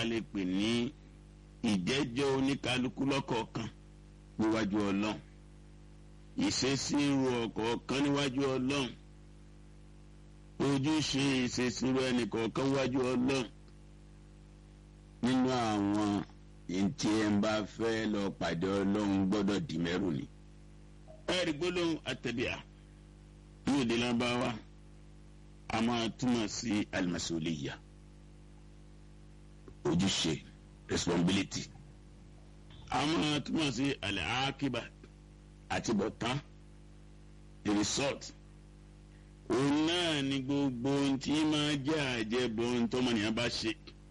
lè pè ní ìjẹ́jọ́ oníkálukú lọ́kọ̀ọ̀kan níwájú ọlọ́run ìṣesíro ọ̀kọ̀ọ̀kan níwájú ọlọ́run ojúṣe ìṣesíro ẹnìkọ̀ọ̀kan níwájú ọlọ́run nínú àwọn ntí ẹ ń bá fẹ́ lọ pàdé ọlọ́run gbọ́dọ̀ dì mẹ́rù ni. ẹ̀rí gbólóhùn àtẹ̀bíà ní òde lábáwá a máa túmọ̀ sí alimasuliya ojúṣe responsibility a máa túmọ̀ sí alaakiba àti bọ̀tán the result òun náà ni gbogbo ohun tí máa jẹ́ àjẹbọ ohun tọ́mọnìyàn bá ṣe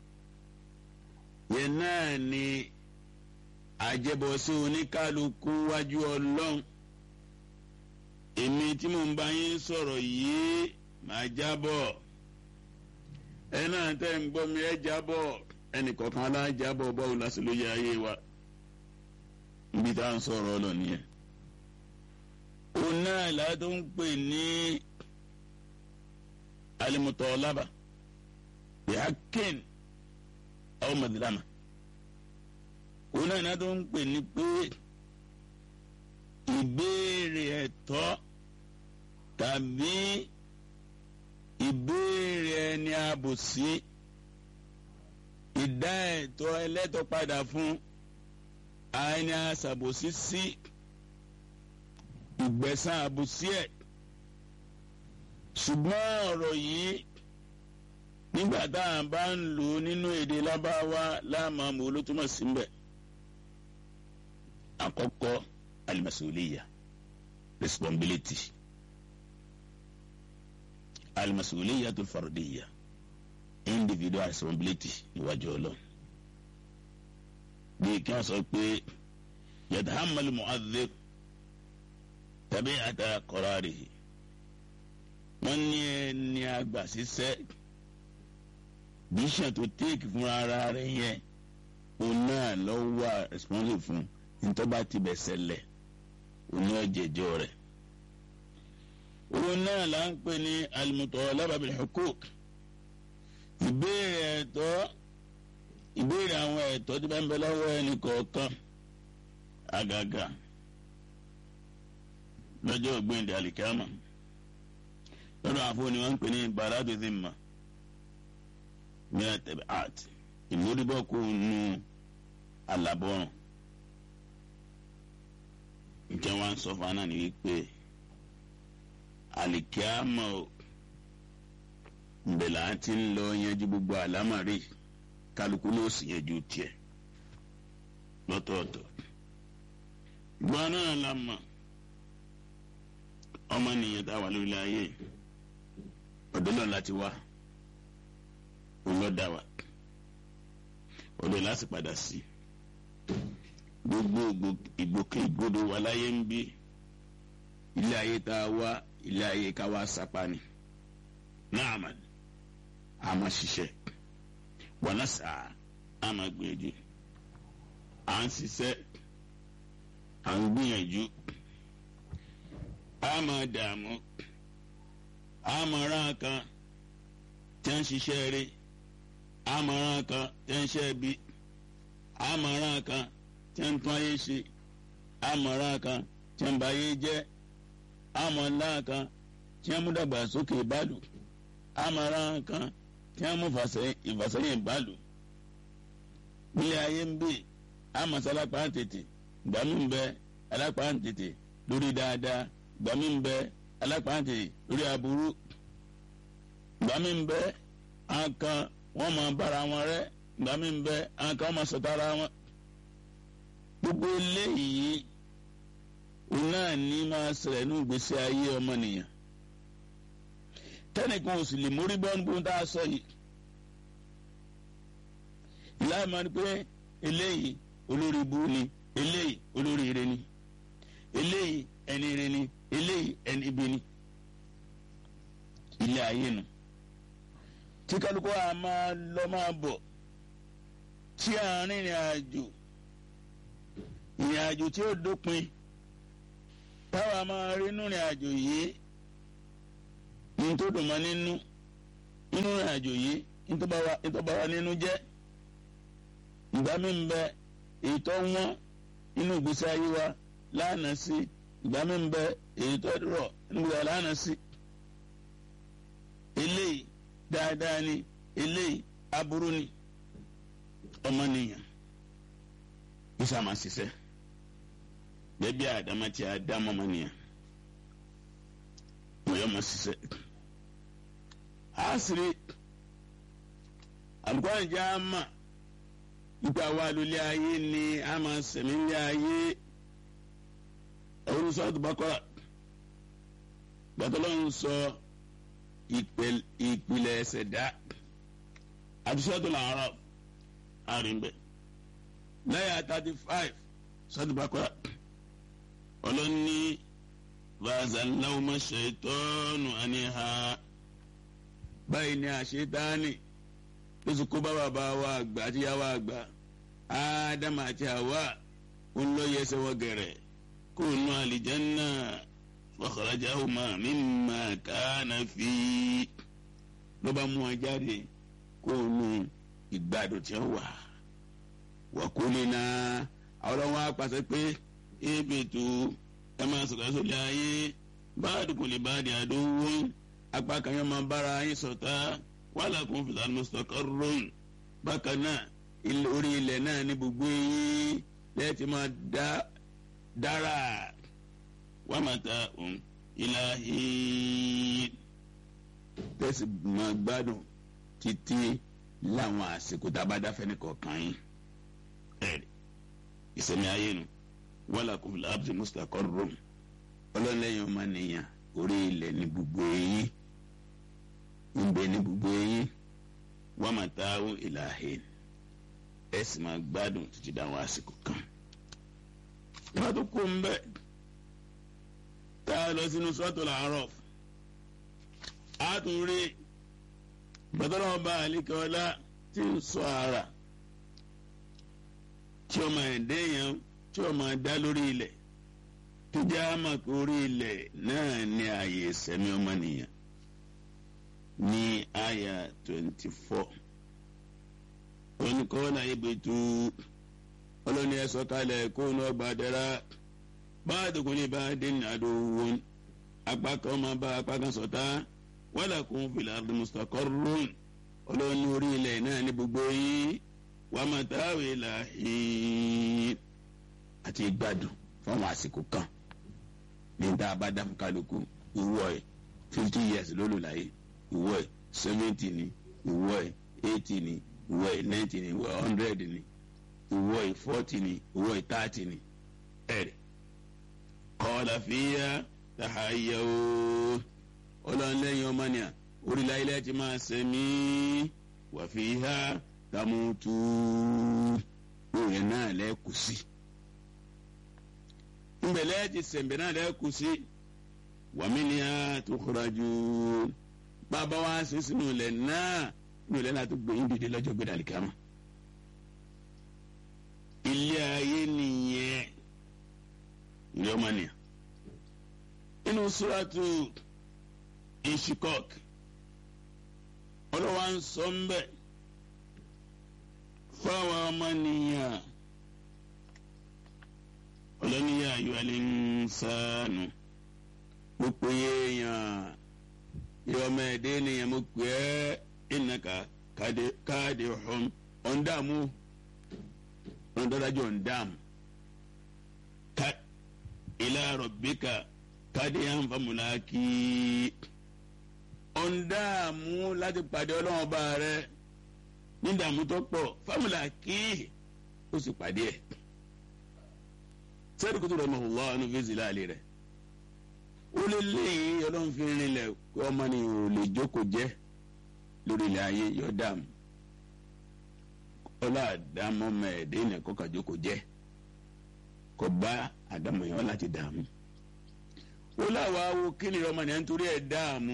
yẹn náà ni àjẹbọ sí oníkálukú wájú ọlọ́run èmi tí mò ń bá yín sọ̀rọ̀ yìí màá jábọ̀ ẹ náà tẹ́ ń gbọ́ mi ẹ jábọ̀ ẹnìkọ̀ọ̀kan alájábọ̀ bọ́ọ̀lù lásìlò yẹ ayé wa níbi tá à ń sọ̀rọ̀ ọlọ́ nìyẹn. òun náà ládùn ń pè ní alimutọ́lábà bihakin aw madilama òun náà ládùn ń pè ní pé ìbéèrè ẹ̀tọ́ tàbí ìbéèrè ẹni àbòsí ìdá ẹ̀tọ́ ẹlẹ́tọ́ padà fún ẹni àṣàbòsí sí ìgbẹ̀san àbòsí ẹ̀ ṣùgbọ́n ọ̀rọ̀ yìí nígbà tá à ń bá ń lò ó nínú èdè lábáwá láàmú olótúmọ̀ sí mbẹ̀ àkọ́kọ́ alimasuliya responsibility alimasuliya tó farodiya individual responsibility níwájú ọlọ́run bí kí wọ́n sọ pé yatahammalu mu'adhdhib tàbí ata qararihi wọ́n ní ẹni àgbà sísẹ́ bíṣàn tó téèkì fún ara rẹ̀ yẹn òun náà lọ wà responsible fún ntọ́ba ti bẹ̀ ṣẹlẹ̀ òun náà jẹjọ́ rẹ̀ òun náà là ń pè ní al-mutalaba bil huquq ìbéèrè ẹ̀tọ́ ìbéèrè àwọn ẹ̀tọ́ tí bá ń bẹ lọ́wọ́ ẹnì kọ̀ọ̀kan àgàgà lọ́jọ́ ògbéǹde àlìkámà lọ́dọ̀ àfọwọ́ ni wọ́n ń pè ní baradu dhimma mìíràn tẹ̀bẹ̀ art ìmúdìbọ̀kù nù alábọ̀rùn njẹ́ wọ́n sọ fún aná ni wípé àlìkámà ńbẹ̀lẹ̀ àti ń lọ yanjú gbogbo àlámàrí kálukú ló sì yanjú tiẹ̀ lọ́tọ̀ọ̀tọ̀ gbọ́n náà la mọ̀ ọmọnìyàn tá a wà lórí ayé ọ̀dọ́ náà láti wá olọ́dà wa ọ̀dọ́ láti padà sí gbogbo ìgbòkègbodò wa láyé ń bí ilé ayé tá a wá ilé ayé ká wá sápá ni náà mà á máa ṣiṣẹ́ wọn náà sà á máa gbìyànjú à ń ṣiṣẹ́ à ń gbìyànjú a máa dààmú a máa rán kan tí ń ṣiṣẹ́ rí a máa rán kan tí ń ṣe bí a máa rán kan tí ń tún ayé ṣe a máa rán kan tí ń ba ayé jẹ́ a máa rán kan tí ń mú dàgbàsókè ìbálò a máa rán kan tí ń mú ìfàsẹ́yìn ìbálò nílé ayé ń bè a máa sálápá tètè gbàmí ń bẹ alápá tètè lórí dáadáa gbàmí ń bẹ alápàǹtì lórí aburú gbàmí ń bẹ àǹkan wọn máa bára wọn rẹ gbàmí ń bẹ àǹkan wọn máa sọtara wọn. gbogbo eléyìí òun náà ní máa ṣẹlẹ̀ ní ìgbésí ayé ọmọnìyàn tẹnìkan ò sì lè mórí bọ́ nígbó tá a sọ yìí ìlànà máa ń pẹ́ eléyìí olórí ibu ni eléyìí olórí ire ni eléyìí ẹni ire ni eléyìí ẹni ibi ni ilé ayé nu tí kálukú a máa lọ máa bọ̀ tí a rìn ìrìn àjò ìrìn àjò tí ó dópin táwa máa rí inú ìrìn àjò yìí ní tó dùn mọ́ nínú inú ìrìn àjò yìí ní tó bá wa nínú jẹ́ ìgbà mi ń bẹ èyí tó wọ́n inú ìgbésí ayé wa lánàá sí ìgbà mi ń bẹ èyí tó rọ̀ inú ìgbésí ayé lánàá sí eléyìí dáadáa ni eléyìí aburú ni ọmọnìyàn isa máa ṣiṣẹ́ bẹẹbi àdámá tí a dá ọmọnìyàn wọ́n yọ máa ṣiṣẹ́ àṣírí àlùkò àjẹ́ àmà nípa wa lólé ayé ni a máa sẹ̀mí lé ayé ẹ̀wọ́n sọ àtúbákọ́ra gbàtọ́ lọ́n sọ ìpìlẹ̀ ẹsẹ̀ dá àtúnṣe làárọ̀ àrìnbẹ̀ lẹ́yà thirty five sọ́dúnbàkọ́ra ọlọ́ni vazalawuma ṣètọ́nù àníhà báyìí ni àṣetáni tó sì kó bá bàbá wa àgbà àti yàwó àgbà ádámù àti àwa ń lọ yẹsẹ̀ wọ gẹ̀rẹ̀ kó nu àlìjánná fakhrajahuma mimma kana fi ló bá mú wọn jáde kó nu ìgbàdo tí ó wà wàkúlínà àwọn wa pàṣẹ pé ebi tu ẹ máa sọ̀rọ̀ sórí ayé báàdì kò lè báàdì àdówó apá kan yóò máa bára yín ṣọ̀tá wàhálà kún fìlà mustaqarrun bákan náà orí ilẹ̀ náà ní gbogbo yín lẹ́ẹ̀tì máa dá dára wà máa ta òun ilahi tẹ̀sí máa gbádùn títí láwọn àsìkò tá a bá dáfẹ́ ní kọ̀ọ̀kan yín ẹ̀rí ìsẹ̀mí ayé nu wàhálà kò fi láàbùsì mustaqarrun ọlọ́lẹ́yìn ọmọ nìyàn orí ilẹ̀ ní gbogbo eyín níbẹ̀ ní gbogbo eyín wọ́n máa ta àwọn ìlàhẹ́ ẹ sì máa gbádùn títí dáhùn àsìkò kan. ìwà tó kó ń bẹ̀ tá a lọ sínú suratul A'raf a tún rí gbàtọ́lọ́ ọba àlíkẹ́ ọlá tí ń sọ ara tí ọmọ ẹ̀dẹ́ yẹn tí ọmọ dá lórí ilẹ̀ tó jẹ́ àmọ́ pé orí ilẹ̀ náà ní ààyè ìsẹ̀mí ọmọnìyàn ní àyà twenty four oníkọ́lá ibùtú ọlọ́ni ẹ̀sọ́ kalẹ̀ kó ní ọgbà dára báàdì kò ní bá dé ní àdówó apá kan ọmọ bá apá kan sọ̀tá wàlà kún fil ardi mustaqarrun ọlọ́ni orí ilẹ̀ náà ní gbogbo yìí wà á máa táwé làhín àti gbádùn fáwọn àsìkò kan ní tá a bá dá fún kálukú ìwọ ẹ fifty years lólu láyé ìwọ ẹ seventy ni ìwọ ẹ eighty ni ìwọ ẹ ninety ni ìwọ ẹ hundred ni ìwọ ẹ forty ni ìwọ ẹ thirty ni ẹ̀rẹ̀ kọ́ọ̀lá fìyà tàhàyà o ọlọ́nlẹ́yìn ọmọnìyà orílẹ̀ ilẹ̀ ti máa sẹ̀mí wà fìyà tàmùtù òye náà lẹ́kù sí nbẹ̀lẹ́ ti sẹ̀mbẹ̀ náà lẹ́kù sí wàmíníà tó kọ́ra jù bàbá wa ṣe sínú ilẹ̀ náà nínú ilẹ̀ náà tó gbẹ̀yìn dìde lọ́jọ́ gbẹ̀dẹ̀ àlìkámà ilé ayé nìyẹn ilé ọmọnìyàn inú suratu ishikok ọlọ́wà ń sọ ń bẹ̀ fáwọn ọmọnìyàn ọlọ́niyà ayọ̀ alẹ́ ń sànù mo pè é yàn yọmọ ẹ̀dẹ́ ènìyàn mo pè é ìnàkà káàdì ọ̀hún ọ̀ndàmú ọ̀ndàdájọ́ ọ̀ndàmú ká ilá rọ̀bíkà káàdì ànfàmùlákì ọ̀ndàmú láti pàdé ọlọ́run ọba rẹ nídàmú tó pọ̀ fàmùlákì ó sì pàdé ẹ̀ sẹ́ẹ̀dì kótó rẹ̀ mọ̀hún lọ́wọ́ ẹnu fèsì láàlẹ́ rẹ̀ ó lé léyìn ọlọ́run fi rinlẹ̀ pé ọmọ ni ò lè jókòó jẹ́ lórí ilẹ̀ ayé yọ dààmú ọlọ́ àdámọ́ mẹ́ẹ̀ẹ́dẹ́ ìnà kọ́kà jókòó jẹ́ kò bá àdámọ́ yẹn láti dààmú ó láwa wo kí ni ọmọ nìyẹn nítorí ẹ̀ dààmú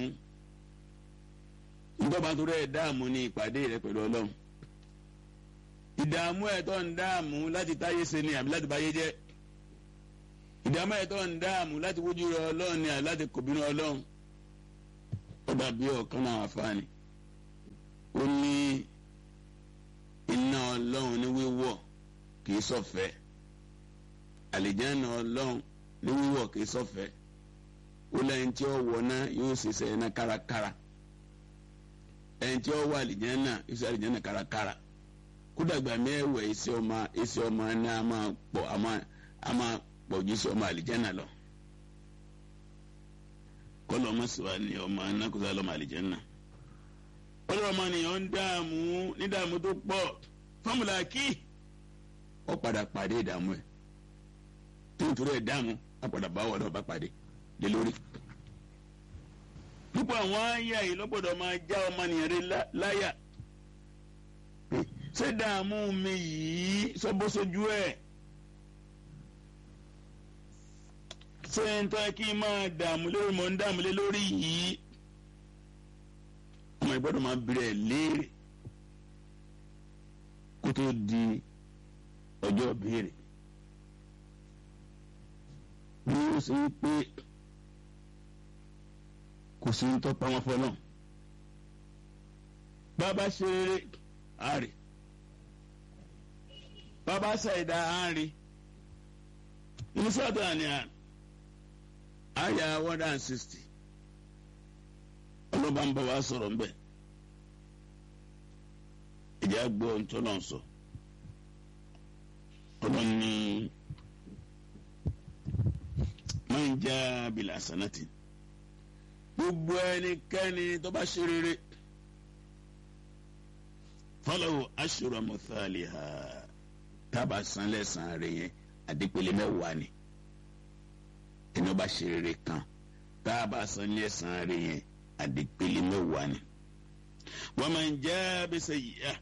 nítorí nítorí ẹ̀ dààmú ní ìpàdé rẹ̀ pẹ̀lú ọlọ́run ìdààmú ẹ̀ tó ń dààmú láti táyé ṣe ni àbí láti báyé jẹ́ ìdààmú ẹ̀ tó ń dààmú láti wójú rẹ ọlọ́run ni àbí láti kòbínú ọlọ́run ó dàbí ọ̀kan náà àfààní ó ní iná ọlọ́run ní wíwọ̀ kì í sọ̀fẹ́ àlìjáná ọlọ́run ní wíwọ̀ kì í sọ̀fẹ́ ó lẹ́yìn tí ó wọ̀ náà yóò ṣiṣẹ́ iná kárakára ẹni tí ó wọ àlìjáná yóò ṣe àlìjáná kárakára kódàgbà mẹ́wẹ̀ iṣẹ́ ọmọ iṣẹ́ ọmọ ní a máa pọ̀ a máa pọ̀ ju iṣẹ́ ọmọ àlìjáná lọ kọlọ ọmọ sọ̀rọ̀ ni ọmọ anákùsọ lọmọ àlìjáná kọlọ ọmọ nìyẹn ń dààmú ní dààmú tó pọ̀ fọmùlà kí ó padà pàdé ìdààmú ẹ̀ tó ń torí ẹ̀ dààmú á padà bá wọlé ọba pàdé lé lórí. púpọ̀ àwọn àyà yìí lọ́gbọ̀dọ̀ máa já ọmọnìyàn rẹ láyà ṣé dààmú mi yìí sọ́bọ́sọ́jú ẹ̀ ṣé ń tọ́ kí n máa dààmú lórí mọ̀ ń dààmú lé lórí yìí ọmọ ìgbọ́dọ̀ máa bẹ̀rẹ̀ léèrè kó tó di ọjọ́ béèrè bí ó ṣe ń pé kò sí ń tọ́pa wọn fọ́ náà bàbá ṣe rere àárè bàbá ṣàìdá àárè inú sọ́ọ̀tà ni àyà one hundred and sixty ọlọ́ba ń bọ̀ wá sọ̀rọ̀ ń bẹ̀ ìjà gbọ́ ntọ́nà sọ ọlọ́ni máa ń já bìlà sanati gbogbo ẹnikẹ́ni tó bá ṣe rere fọlọ́wọ́ aṣọ́rọ̀ mọ́tàlì ha tábà san lẹ́sàn-án rẹ̀ yẹn àdìpele mẹ́wàá ni ẹni ó bá ṣe rere kan tábà san lẹ́sàn-án rẹ̀ yẹn àdìpele mẹ́wàá ni wọ́n máa ń já bẹ́sẹ̀ yíyá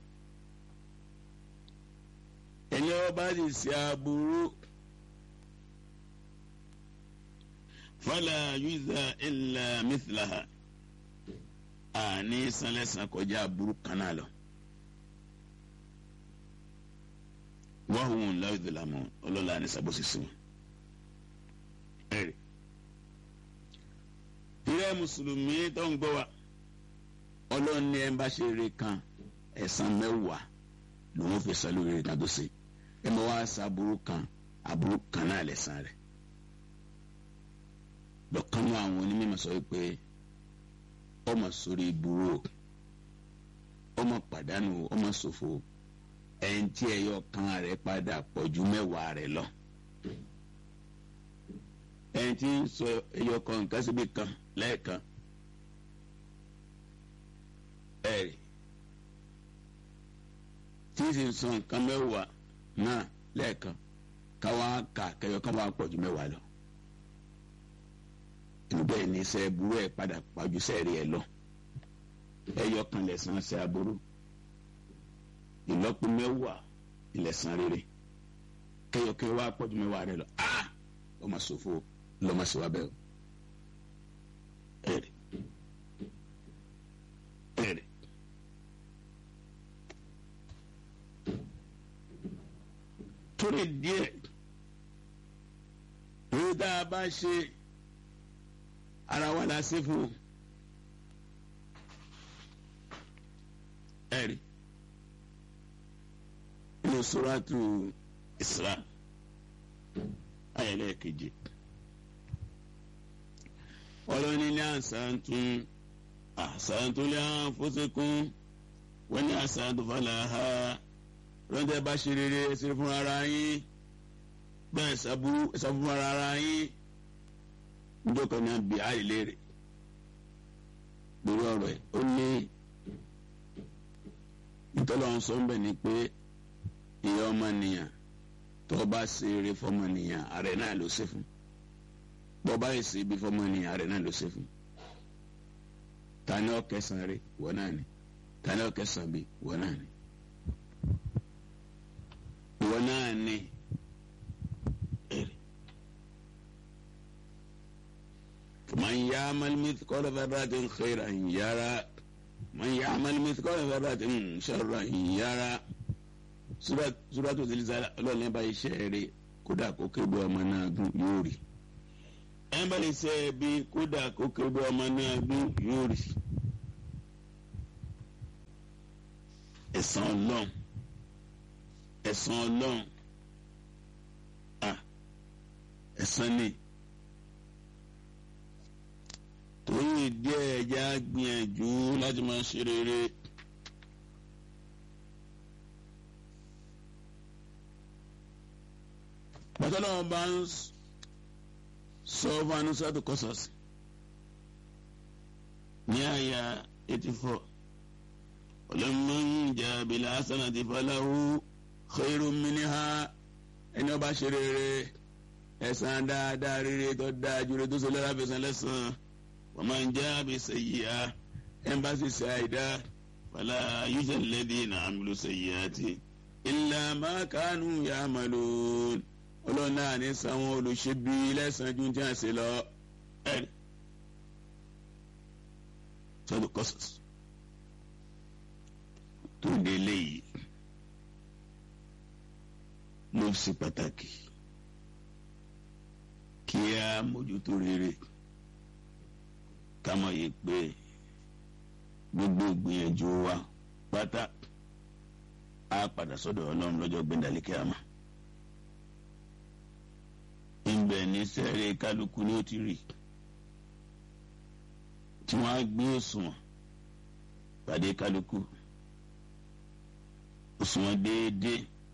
ẹni ó bá sì ṣe aburú fala yuza illa mithlaha àní sanlẹ̀sán kọjá aburú kan náà lọ. wahum la yudhlamun ọlọ́la ní sábòsí sí wọn. ẹ̀rì ìrẹ́ mùsùlùmí tó ń gbọ́ wa ọlọ́run ní ẹ̀ ń bá ṣe eré kan ẹ̀san mẹ́wàá lòun fi sọ lórí eré kan tó ṣe ẹ̀ mọ́ wá sa aburú kan aburú kan náà lẹ́san rẹ̀ lọ́kàn náà àwọn onímọ̀ sọ pé ọmọ sórí ìbúrò ọmọ pàdánù ọmọ ṣòfò ẹni tí ẹyọ kan rẹ̀ padà pọ̀ ju mẹ́wàá rẹ̀ lọ ẹni tí ń sọ ẹyọ kan nǹkan síbi kan lẹ́ẹ̀kan ẹ̀rì tí ń sì sọ nǹkan mẹ́wàá náà lẹ́ẹ̀kan káwá kà kẹyọ kan wá pọ̀ ju mẹ́wàá lọ bẹ́ẹ̀ ni iṣẹ́ burú ẹ̀ padà pàjù sẹ́ẹ̀rì ẹ̀ lọ ẹyọ kan lẹ̀sán ṣe aburú ìlọ́po mẹ́wàá ìlẹ̀sán rere kẹyọ kẹyọ wá pọ̀jù mẹ́wàá rẹ lọ ah ó máa ṣòfò lọ́mọ sí wa bẹ́ẹ̀ o ẹ̀rì ẹ̀rì torí díẹ̀ lórí tá a bá ṣe ara wa la ṣe fún ẹ̀rí inú suratu Isra ayẹlẹ keje ọlọ́ni ní àṣàntún àṣàntún lé àfọ́sẹ́kún wọ́n ní àṣàntún fàlàhà rọ́ńtẹ́ bá ṣe rere ẹsẹ̀ fún ara yín bẹ́ẹ̀ ṣàbúrú ẹsẹ̀ fún ara yín njọkọ ní abi ayé léèrè lórí ọ̀rọ̀ ẹ̀ ó ní ìtọ́lọ́ sọ ń bẹ̀ ni pé ìyá ọmọnìyàn tó bá ṣe eré fọmọnìyàn ààrẹ náà ló ṣe fún bọ́ bá yẹ ṣe ibi fọmọnìyàn ààrẹ náà ló ṣe fún tani ọkẹsàn rẹ wọ náà ni tani ọkẹsàn bi wọ náà ni wọ náà ni èrè. من يعمل مثقال ذرة خيرا يرى من يعمل مثقال ذرة شرا يرى سورة سورة الزلزال ọlọ́run ẹ̀ bá iṣẹ́ rẹ̀ kódà kó kébé ọmọ náà gún yóò rí ẹ̀ bá iṣẹ́ bí kódà kó kébé ọmọ náà gún yóò rí ẹ̀san ọlọ́run ẹ̀san ọlọ́run ẹ̀san ni torí ìdí ẹ̀já gbìyànjú láti máa ṣe rere. bàtàlọ́wọ́ bá ń sọ fún anusatu Qasas ní àyà eighty four ọlọ́mọ̀n jà bìlà hasanati falahu khairun minha ẹni ọba ṣe rere ẹ̀san dáadáa rere tó dáa jùlọ tó ṣe lọ́la fẹsẹ̀ lẹ́sàn-án wa man jà bí sayyi'a ẹnbàṣì ṣe àìdá fala yujzal ladhina amilu sayyi'ati illa ma kanu ya'malun ọlọ́run náà ní sáwọn olùṣèbí lẹ́sàn-án ju tí a ṣe lọ ẹ̀rí sọ́dọ̀ Qasas tó dé léyìí ló ṣe pàtàkì kí a mójútó rere ká mọ̀ yìí pé gbogbo ìgbìyànjú wa pátá á padà sọ́dọ̀ ọlọ́run lọ́jọ́ gbẹ̀dálẹ́kẹ́ àmọ́ ibẹ̀ ní sẹ́rẹ̀ kálukú ni ó ti rí tí wọ́n á gbé òṣùwọ̀n pàdé kálukú òṣùwọ̀n déédéé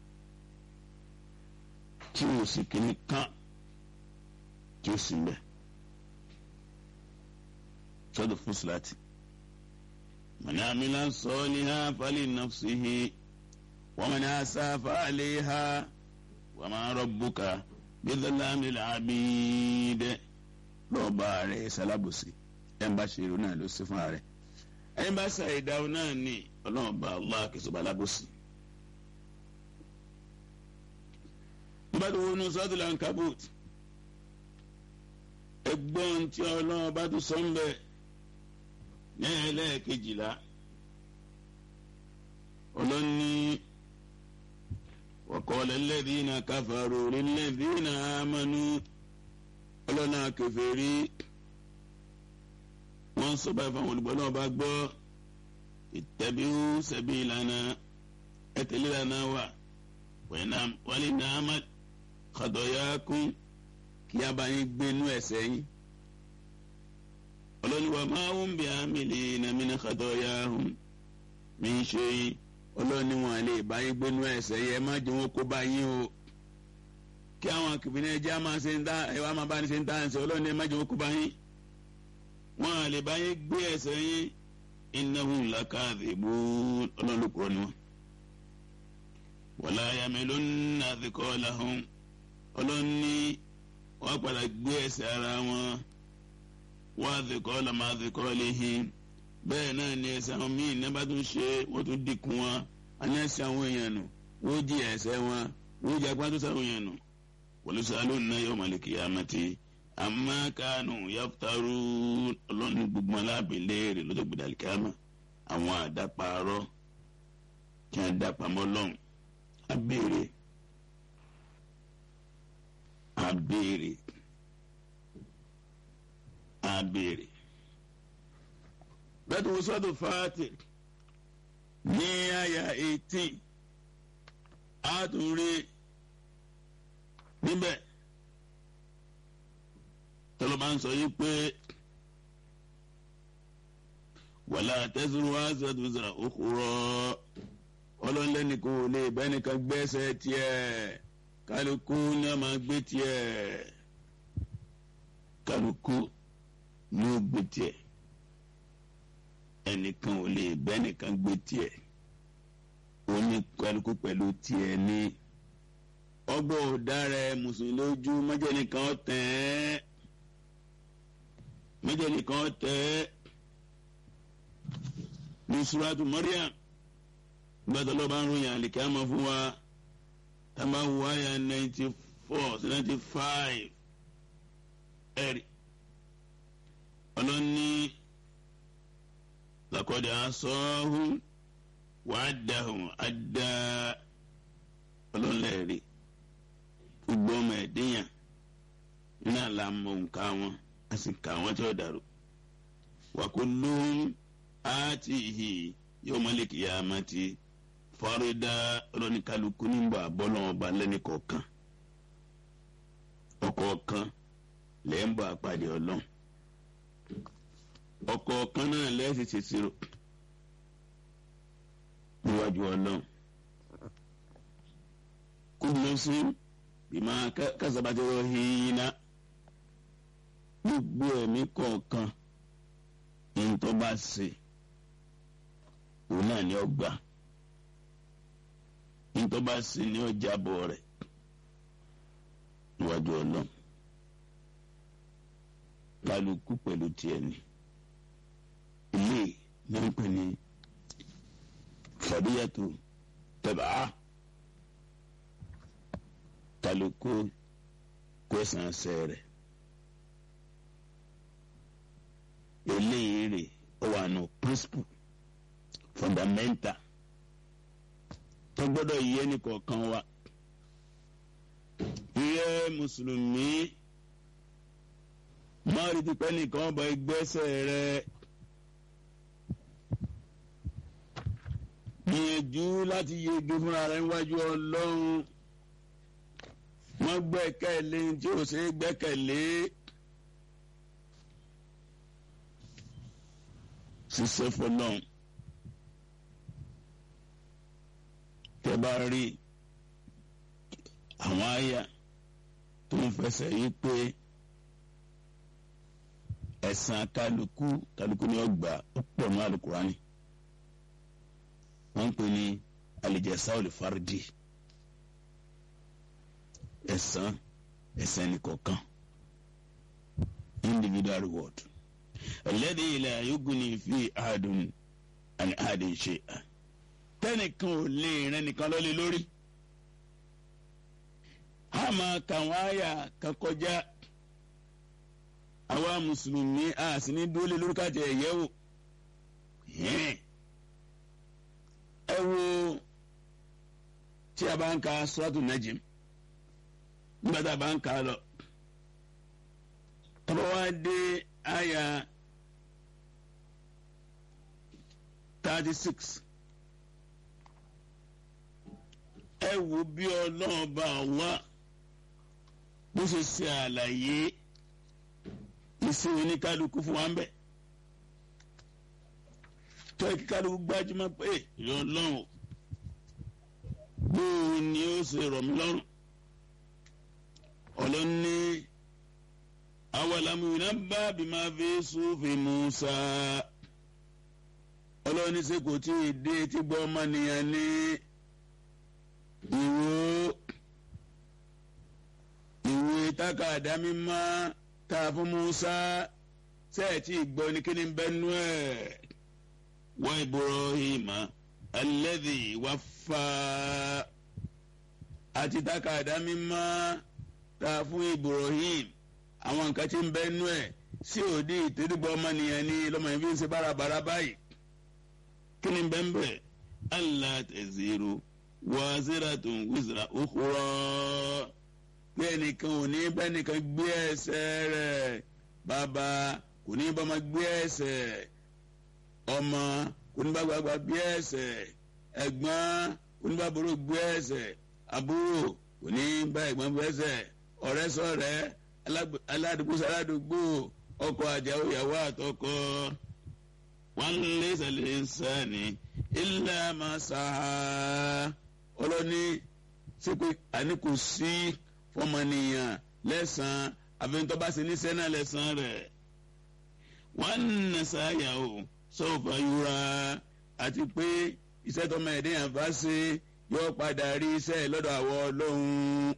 tí o sì kíní kán tí o sì ń bẹ̀ sọ́dọ̀ fún síláàtì mọ̀nà àmìlà sọ ní ha fálẹ̀ nafsihi wọ́n mọ̀nà àṣà fálẹ̀ ha wọ́n máa rabbuka bídọ́lámi làbídẹ́ lọ́ọ̀bà rẹ̀ sálábùsì ẹ̀ ń bá ṣe irun náà ló sí fún ààrẹ ẹ̀ ń bá ṣe ìdáhùn náà ní ọlọ́ọ̀bà Allah kìsọ̀bà lábùsì. nígbà tó wọnú sọ́dún lankabut ẹgbọ́n tí ọlọ́run bá tún sọ ń bẹ̀ ní ẹlẹ́ẹ̀kejìlá ọlọ́ni. وقال الذين كفروا للذين آمنوا ọlọ́nà kèfèrí wọ́n sọ báyìí fáwọn olùgbọ́ náà bá gbọ́ ittabi'u sabilana ẹ tẹ̀lé lànà wa wàlí nàámà khatayakum kí a bá yín gbénú ẹ̀ṣẹ̀ yín ọlọ́ni wa ma hum bi'amilina min khatayahum min shay ọlọ́ni wọn lè bá yín gbénú ẹ̀ṣẹ̀ yẹ má jẹ́ wọn kó bá yín o kí àwọn kìbìnrin ẹjẹ́ á máa ṣe ń dá ẹ wá máa bá ní ṣe ń dá ẹ̀ṣẹ̀ ọlọ́ni ẹ má jẹ́ wọn kó bá yín wọn lè bá yín gbé ẹ̀ṣẹ̀ yín innahum lakadhibun ọlọ́ni ló kúrọ́ ni wọn. wala yamilunna thiqalahum ọlọ́ni wọn padà gbé ẹ̀ṣẹ̀ ara wọn wa thiqala ma thiqalihim bẹ́ẹ̀ náà ni ẹsẹ̀ àwọn míì ní bá tún ṣe wọ́n tún dínkù wọn àní ẹsẹ̀ àwọn èèyàn nù wọ́n jí ẹsẹ̀ wọn wọ́n jí agbá tó sáwọn èèyàn nù wọlé náà yóò máa lè kí amẹ́tí àmọ́ kánú yàtàrú ọlọ́ni gbogbo aláàbẹ̀ léèrè lọ́jọ́ gbẹdàlì kámà àwọn àdáparọ́ kí wọ́n dápamọ́ lọ́hùn abéèrè abéèrè abéèrè bẹ́ẹ̀ tó wọ́n sọ́dọ̀ fàátì ní àyà eighteen a tún rí níbẹ̀ tọ́lọ́ bá ń sọ yìí pé wàlá tẹ́sán wá sọ́dọ̀ sọ̀rọ̀ òkúrọ̀ ọlọ́nlẹ́ni kò lè bẹ́nìkan gbẹ́sẹ̀ tiẹ̀ kálukú ní a máa gbé tiẹ̀ kálukú ní ó gbé tiẹ̀ ẹnìkan ò lè bẹ́nìkan gbé tiẹ̀ oníkálukú pẹ̀lú tiẹ̀ ní ọgbọ́n ọ̀daràn mùsùlùmí lójú mọ́jẹ́nìkan tẹ̀ mọ́jẹ́nìkan tẹ̀ ní suratu Maryam gbàtọ́ lọ́ba ń ròyìn àlìkẹ́ àmọ́ fún wa tábà wù àyà ninety four sí ninety five ẹ̀rí ọlọ́ni lakọ́dẹ̀ asọ́hún wàá dàhùn àdá ọlọ́lẹ́rìí gbogbo ọmọ ẹ̀dínyàn nínú àlàmọ̀ nǹka wọn a sì kà wọ́n tí ó dàrú wàkúlùm àti ìhì yóò mọ́lẹ̀ kìyàmátì fọ́rídà ọlọ́nìkálukú nígbà bọ́lọ́ ọba lẹ́ni kọ̀ọ̀kan ọ̀kọ̀ọ̀kan lẹ́ ń bọ̀ àpàdé ọlọ́run ọ̀kọ̀ọ̀kan náà lẹ́sìn ṣèṣirò níwájú ọlọ́run kúndùnlọ́sí bímọ kásábàtì rọ̀hìnà gbogbo ẹ̀mí kọ̀ọ̀kan ntọ́ bá ṣe òun náà ni ó gbà ntọ́ bá ṣe ni ó jábọ̀ rẹ̀ níwájú ọlọ́run kálukú pẹ̀lú tiẹ̀ ni ilé ní ń pè ní fàdíyàtò tẹ̀bà kálukú kwẹ̀sán sẹ́rẹ̀ eléyìí rè ó wà nù principle fundamental tó gbọ́dọ̀ yé ní kọ̀ọ̀kan wa iye mùsùlùmí máa rí tipẹ́ nìkan ọba ìgbésẹ̀ rẹ̀ gbìyànjú láti yege fúnra rẹ̀ níwájú ọlọ́run wọ́n gbẹ́kẹ̀lé tí ò ṣe é gbẹ́kẹ̀lé ṣiṣẹ́ fọlọ́run tẹ́ bá rí àwọn àyà tó ń fẹsẹ̀ yí pé ẹ̀san kálukú kálukú ni ó gbà ó pọ̀ ní alukurani wọ́n ń pè ní alìjẹsà olùfárídì ẹ̀san ẹ̀san ẹnìkọ̀ọ̀kan individual reward alladhi la yughni fi ahadun an ahadin shay'an tẹ́nìkan ò lè rẹ́ nìkan lọ́lé lórí a máa kàwọn àyà kan kọjá àwa mùsùlùmí a sì ní dúró lé lórí káàtì ẹ̀yẹ́ wò ẹ wo tí a bá ń ka suratu najim nígbà tá a bá ń ka lọ tọ́ba wá dé àyà thirty six ẹ wo bí ọlọ́run bá wá bó ṣe ṣe àlàyé ìsìn oníkálukú fún wa ń bẹ̀ tọ́ ẹ kí kálukú gbájúmọ́ pé ìyọ ọlọ́run bóun ni ó ṣe rọ̀ mí lọ́rùn ọlọ́run ní awalamu nabba bima fi sufi Musa ọlọ́run ní sẹ́ kò tí ì dé tí gbọ́ ọmọnìyàn ní ìwò ìwé tákàdá mímọ́ tá a fún Musa sẹ́ẹ̀tì ìgbọ́ ní kíni bẹ́nu ẹ̀ wa Ibrahima alladhi waffa àti tákàdá mímọ́ tá a fún Ibrahim àwọn nǹkan tí ń bẹ́nu ẹ̀ sí òdi ìtẹ́dúgbọ́ ọmọnìyàn ní lọ́mọ yẹn fi ń ṣe bárabàrà báyìí kíni bẹ́ẹ̀ bẹ́ẹ̀ Allah taziru waziratun wizra ukhra pé ẹnìkan ò ní bá ẹnìkan gbé ẹ̀ṣẹ̀ rẹ̀ bàbá kò ní bá ọmọ gbé ẹ̀ṣẹ̀ ọmọ kò ní bá gbàgbà gbé ẹ̀ṣẹ̀ ẹ̀gbọ́n kò ní bá àbúrò gbé ẹ̀ṣẹ̀ àbúrò kò ní bá ẹ̀gbọ́n gbé ẹ̀ṣẹ̀ ọ̀rẹ́ sọ̀rẹ́ aládùúgbò sàládùúgbò ọkọ àjàwó ìyàwó àtọkọ wọn lé sàlẹ̀ nsàní illa ma sàá ọlọ́ni ṣé pé àní kò sí fọmọnìyàn lẹ́sàn-án àfẹnutọ́ bá ṣe níṣẹ́ náà lẹ́sàn-án rẹ̀ wọ́n nà sáyà o sọ́ọ̀fà yúra àti pé iṣẹ́ tọmọ ẹ̀dẹ́ yàn bá ṣe yóò padà rí iṣẹ́ lọ́dọ̀ àwọ̀ ọlọ́run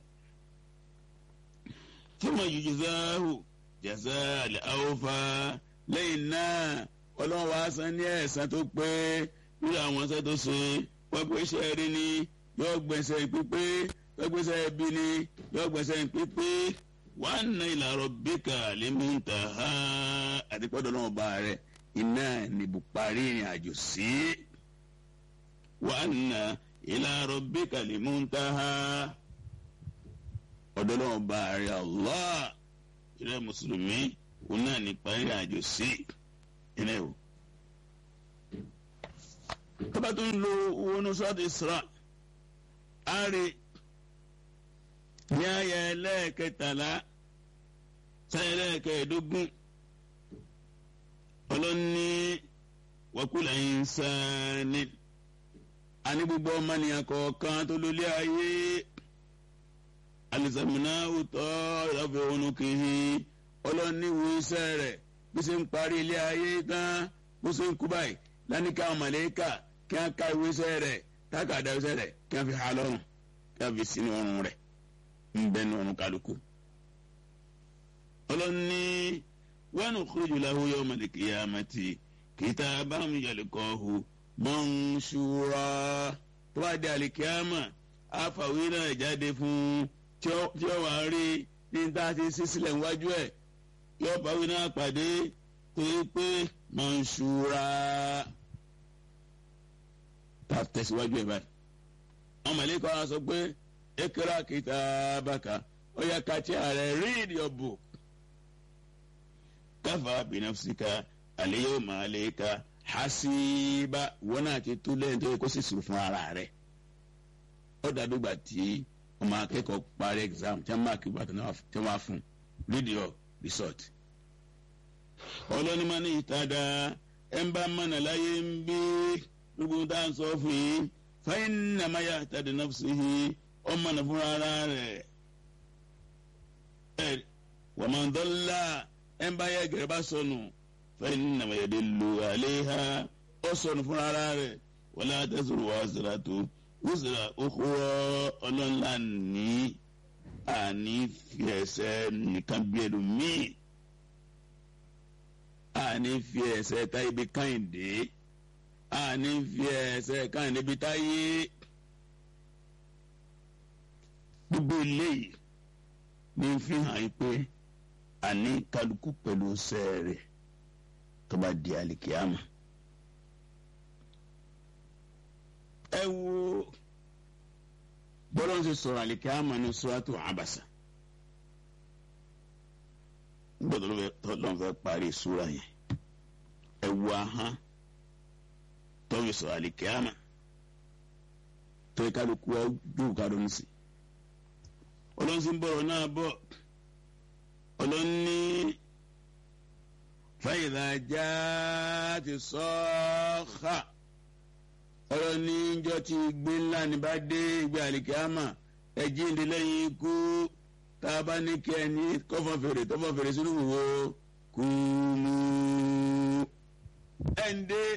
fúnmọ̀ yìí záhù jàzá àlẹ́ àwòfà lẹ́yìn náà ọlọ́run wàá san ní ẹ̀san tó pé lórí àwọn iṣẹ́ tó ṣe wọ́n gbé iṣẹ́ rí ni yóò gbẹ̀sẹ̀ pípé yóò gbẹ̀sẹ̀ bí ni yóò gbẹ̀sẹ̀ pípé wàá nà ila rabbika limuntaha àdìpọ́dọ̀ náà bá rẹ̀ iná níbu parí ìrìn àjò sí. wàá nà ila rabbika limuntaha ọ̀dọ̀ náà bá rẹ̀ Allah ìrẹ́ mùsùlùmí òun náà ní parí ìrìn àjò sí. ilé o tọ́ba tó ń lo owó ní sọ́ọ̀tì Isra á rí ní àyà ẹlẹ́ẹ̀kẹtàlá sáyà ẹlẹ́ẹ̀kẹẹ̀dógún ọlọ́ni wàkúlà ìnsánì àní gbogbo ọmọnìyàn kọ̀ọ̀kan tó lólé ayé alisamina utọ ìlàfẹ onukihi ọlọ́ni wo iṣẹ́ rẹ̀ bí ṣe ń parí ilé ayé tán bó ṣe ń kú báyìí lánìkà màlẹ́kà kí wọ́n ká ìwé iṣẹ́ rẹ̀ tákàdá iṣẹ́ rẹ̀ kí wọ́n fi hà lọ́rùn kí wọ́n fi sínú ọrùn rẹ̀ ń bẹ ní ọrùn kálukú. ọlọ́ni wọn ò kúrò jùlọ àwọn yọmọ lè kí ya ma ti kìtà báwọn yàlẹ̀ kọ́ hu mọ́nsúra tó bá di àlìkíyàmà àfàwé náà jáde fún tí ó wà rí ní tá a ti ṣí sílẹ̀ níwájú ẹ̀ yóò báwí náà pàdé tó yẹ pé mọ́nsúra tá a tẹ̀síwájú ẹ̀ báyìí. àwọn mọ̀lẹ́kọ̀ á sọ pé ekera kitabaka ó yẹ ká tí a rẹ̀ read your book kafa binafsika al-yawma alayka hasiba wọn náà ti tú lẹ́yìn tó yẹ kó sì sùn fún ara rẹ̀ ó dàbí gbà tí ọmọ akẹ́kọ̀ọ́ parí exam tí wọ́n máa kí bàtà náà tí wọ́n máa fún read your result. ọlọ́ni máa ní ìtajà ẹ̀ ń bá mọ̀nà láyé ń bí gbogbo tá à ń sọ fún yín fẹ́yìn nàmá yà tàdé nafsihi ọmọ nà fúnra ara rẹ̀ ẹ̀ wàmọ̀ndọ́lá ẹ̀ ń bá yẹ gẹ̀rẹ́ bá sọnù fẹ́yìn nàmá yà dé lu àléhà ó sọnù fúnra ara rẹ̀ wọlé àtẹ̀sọ̀rọ̀ wà sọ̀rọ̀ tó wùsùlà òkúrọ̀ ọlọ́nà ní àní fi ẹsẹ̀ nìkan bí ẹlòmíì àní fi ẹsẹ̀ ta ibi káyìndé àní fi ẹsẹ̀ káyìndé ibi táyé gbogbo eléyìí ní fi hàn yín pé àní kálukú pẹ̀lú sẹ́ẹ̀rẹ̀ tó bá di àlìkíyàmù. ẹ wo bọ́lá ń ṣe sọ̀rọ̀ àlìkíyàmù ní suratu Abasa gbọ́dọ̀ tọ́lọ́ fẹ́ parí sura yẹn ẹ wo ahán tọ́wé sọ̀rọ̀ àlìkíyàmù tó yẹ kálukú ọdún kárọ̀ọ́nù sí ọlọ́sìn bọ̀rọ̀ náà bọ̀ ọlọ́ni fàyìlà já ti sọ́ọ́ká ọlọ́ni ìjọ ti gbé ńlá ní bá dé ìgbé àlìkíámà ẹ̀jí ń di lẹ́yìn ikú tá a bá ní kí ẹni kọ́fọ́ fèrè tọ́fọ́ fèrè sínú wo kú mú ẹ̀ ń dé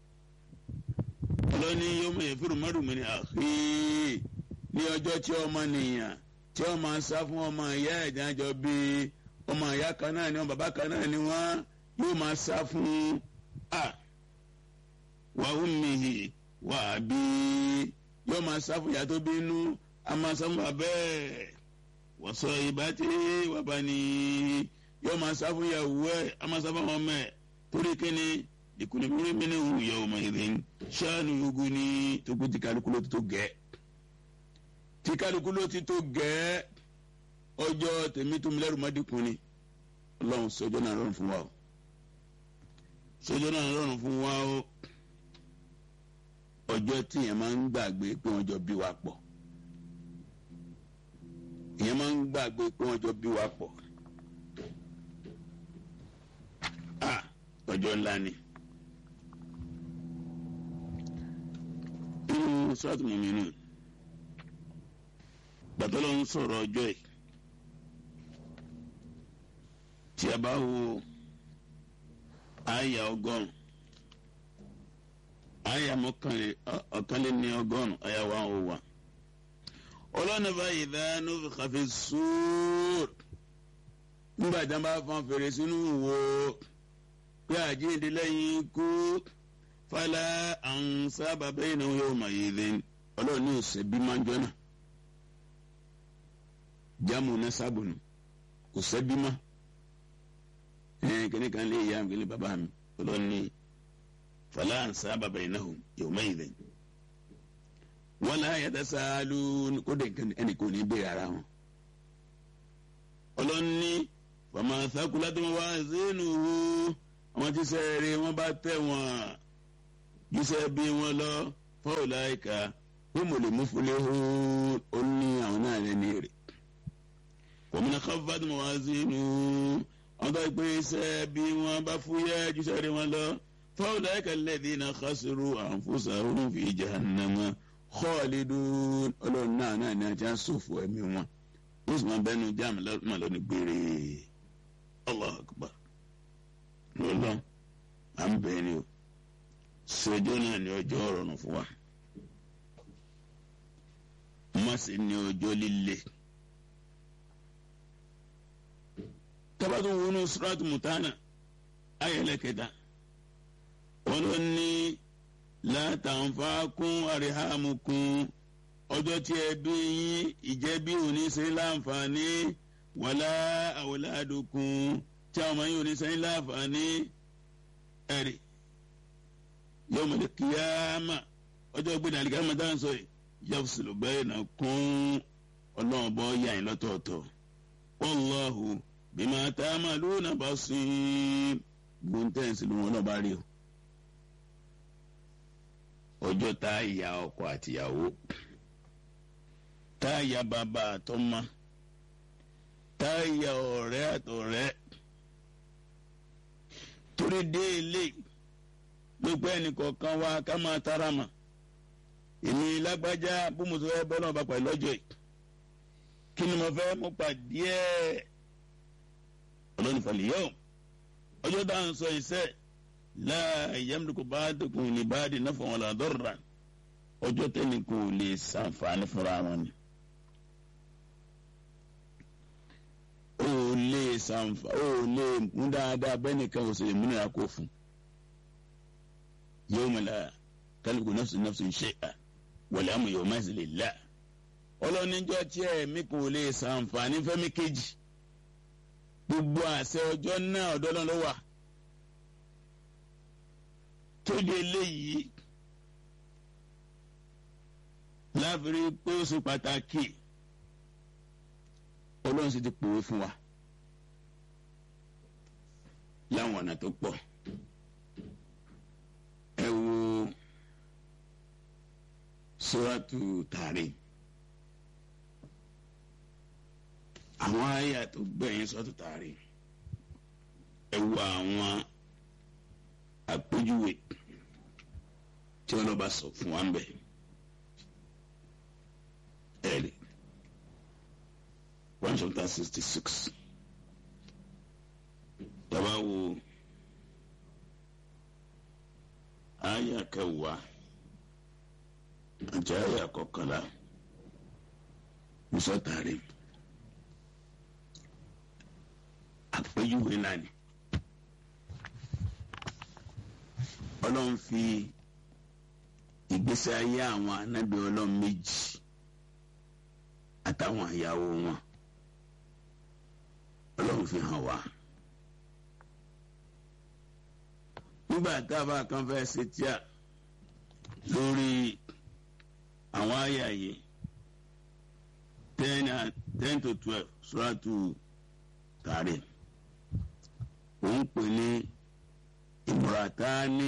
ọlọ́ni yóò mọ̀ yẹn fúru mọ́rùmí ni àhí ní ọjọ́ tí ọmọ nìyàn tí wọ́n máa sá fún ọmọ ìyá ẹ̀jẹ̀ àjọ bíi ọmọ ìyá kan náà ni wọn bàbá kan náà ni wọn yóò máa sá fún a wà ummihi wà bí yóò máa sá fún ìyá tó bínú a máa sá fún bàbá ẹ̀ wa sahibati wa bani yóò máa sá fún ìyàwó ẹ̀ a máa sá fún ọmọ ẹ̀ torí kíni ìkùnì mímí mímí wù yawma idhin sha'nu yughni tó kú ti kálukú ló ti tó gẹ̀ẹ́ tí kálukú ló ti tó gẹ̀ẹ́ ọjọ́ tèmi tó mi lẹ́rù má dínkù ni ọlọ́run sọjọ́ náà rọrùn fún wa o sọjọ́ náà rọrùn fún wa o ọjọ́ tí yẹn máa ń gbàgbé pé wọ́n jọ bí wa pọ̀ yẹn máa ń gbàgbé pé wọ́n jọ bí wa pọ̀ a ọjọ́ ńlá ni inú sọ́ọ̀tù mọ̀mí nù gbàtọ́lọ́ ń sọ̀rọ̀ ọjọ́ yìí tí a bá wo àyà ọgọ́rùn àyà ọ̀kànléní ọgọ́rùn àyà wà ó wà ọlọ́nà báyìí dáná kàfé sóòr nígbà tí wọ́n bá fọn fèrè sínú wo pé àjíǹde lẹ́yìn ikú fálá àwọn sábà bẹ́ẹ̀ náà yóò mọ̀ yìí lẹ́yìn ọlọ́ọ̀ni ọ̀sẹ̀ bí máa ń jọ náà jamu nasabunu kò sẹ́bí mọ́ ẹ̀ẹ́n kìnnì kan lè yá mi bàbá mi ọlọ́ni fàlà ànsá bàbá yìí náà yóò má yìí lẹ́yìn wọ́n láyé yàtọ̀ sáálù kó dé ẹnì kò ní bẹ́ẹ̀ ara wọn ọlọ́ni fàmà sákúlá tó wá sínú àwọn tí sẹ́ẹ̀rẹ̀ wọn bá tẹ̀ wọ́n jíṣẹ́ bí wọ́n lọ fọ́ọ̀lá ìka wọ́n mọ̀ lè mú fúlẹ̀ ó ní àwọn náà lẹ́ni rẹ̀ wọ́n khaffat mawazinuhu ọ̀dọ́ ìpè iṣẹ́ bí wọ́n bá fúyẹ́ ju sẹ́rí wọn lọ faulaika alladhina khasiru anfusahum fi jahannama khalidun ọlọ́run náà náà ní ajá sòfò ẹ̀mí wọn ó sì máa bẹ́nu jáàmù lọ́nà lọ́nà gbére Allahu akbar lọ́lọ́ à ń bẹ̀ẹ́ ni o ṣèjọ́ náà ní ọjọ́ ọ̀rọ̀rùn fún wa má sì ní ọjọ́ líle. tabatu wọnú suratu mutana ayẹlẹ kẹta wọn ló ní látàǹfààkún àríhàmùkún ọjọ́ tí ẹ bí yín ìjẹ́bí òní ṣe láǹfààní wàlá àwòládùkún tí àwọn ọmọ yín òní ṣe láǹfààní ẹ̀rì yawmal qiyamah ọjọ́ gbẹ̀dẹ̀ àlìkámà dáhùn sọ yìí yafsilu bainakum ọlọ́run bọ́ yà yín lọ́tọ̀ọ̀tọ̀ wallahu bima ta'maluna basir gbóńtẹ́ǹsì ló wọn náà bá rí o ọjọ́ tá a ya ọkọ àtìyàwó tá a ya bàbá àtọ́mọ tá a ya ọ̀rẹ́ àtọ̀rẹ́ torí déélé gbogbo ẹnìkọ̀ọ̀kan wa ká máa tara mà èmi lágbájá bó mo sọ fẹ́ bọ́ náà bá pàdé lọ́jọ́ yìí kí ni mo fẹ́ mo pàdé ẹ̀ ọlọ́run ìfàlẹ̀ yẹ́wò ọjọ́ tá à ń sọ iṣẹ́ láà yamliku ba'dukum li ba'din naf'an wala darran ọjọ́ tẹ́ni kò lè ṣàǹfààní fúnra wọn ni. ó lè ṣàǹfà ó lè mú dáadáa bẹ́ẹ̀ nìkan ò sì lè múnira kó fún. yawma la tamliku nafsun nafsun shay'an wal amru yawma'izin lillah. ọlọ́nijọ́ tí ẹ̀mí kò lè ṣàǹfààní fẹ́mi kejì gbogbo àṣẹ ọjọ́ náà ọ̀dọ́ náà ló wà tó di eléyìí láfiri pé ó ṣe pàtàkì ọlọ́run sì ti pòwe fún wa láwọn ọ̀nà tó pọ̀ ẹ wo sóràtù tààrí àwọn àyà tó gbẹ̀yìn sóràtù tààrí ẹ wo àwọn àpèjúwe tí wọn lọ bá sọ fún wa ń bẹ ẹ̀rí one chapter sixty six tàbá wo àyà kẹwàá àti àyà kọkànlá musọtari àpèjúwe náà ni. ọlọ́run fi ìgbésí ayé àwọn anábì ọlọ́run méjì àtàwọn ìyàwó wọn ọlọ́run fi hàn wá. nígbà tábà kan fẹ́ ṣe tíà lórí àwọn àyà yìí ten ten to twelve suratu tààrí òun pè ní imratani